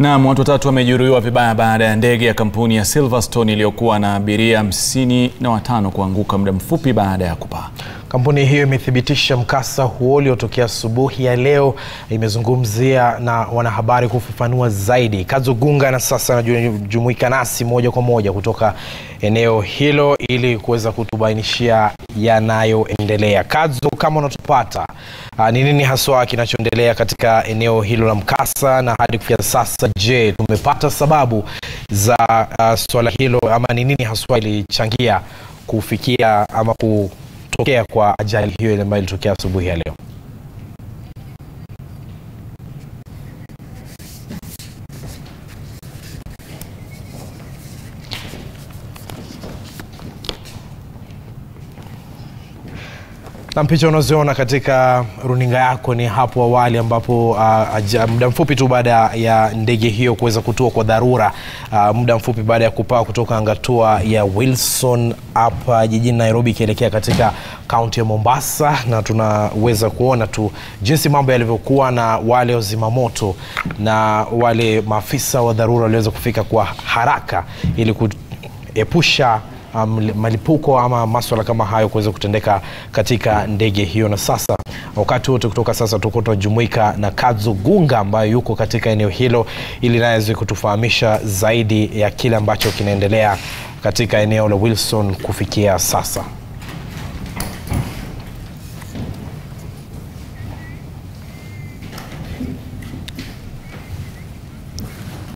Naam, watu watatu wamejeruhiwa vibaya baada ya ndege ya kampuni ya Silverstone iliyokuwa na abiria hamsini na watano kuanguka muda mfupi baada ya kupaa. Kampuni hiyo imethibitisha mkasa huo uliotokea asubuhi ya leo. Imezungumzia na wanahabari kufafanua zaidi. Kadzo Gunga na sasa anajumuika nasi moja kwa moja kutoka eneo hilo ili kuweza kutubainishia yanayoendelea. Kadzo, kama unatupata, ni nini haswa kinachoendelea katika eneo hilo la mkasa na hadi kufikia sasa, je, tumepata sababu za uh, swala hilo ama ni nini haswa ilichangia kufikia ama ku kutokea kwa ajali hiyo ile ambayo ilitokea asubuhi ya leo. na picha unazoona katika runinga yako ni hapo awali ambapo uh, muda mfupi tu baada ya ndege hiyo kuweza kutua kwa dharura uh, muda mfupi baada ya kupaa kutoka angatua ya Wilson hapa jijini Nairobi ikielekea katika kaunti ya Mombasa, na tunaweza kuona tu jinsi mambo yalivyokuwa, na wale wazimamoto na wale maafisa wa dharura waliweza kufika kwa haraka ili kuepusha Um, malipuko ama maswala kama hayo kuweza kutendeka katika ndege hiyo. Na sasa wakati wote kutoka sasa tuko tunajumuika na Kadzo Gunga ambayo yuko katika eneo hilo ili naye aweze kutufahamisha zaidi ya kile ambacho kinaendelea katika eneo la Wilson kufikia sasa.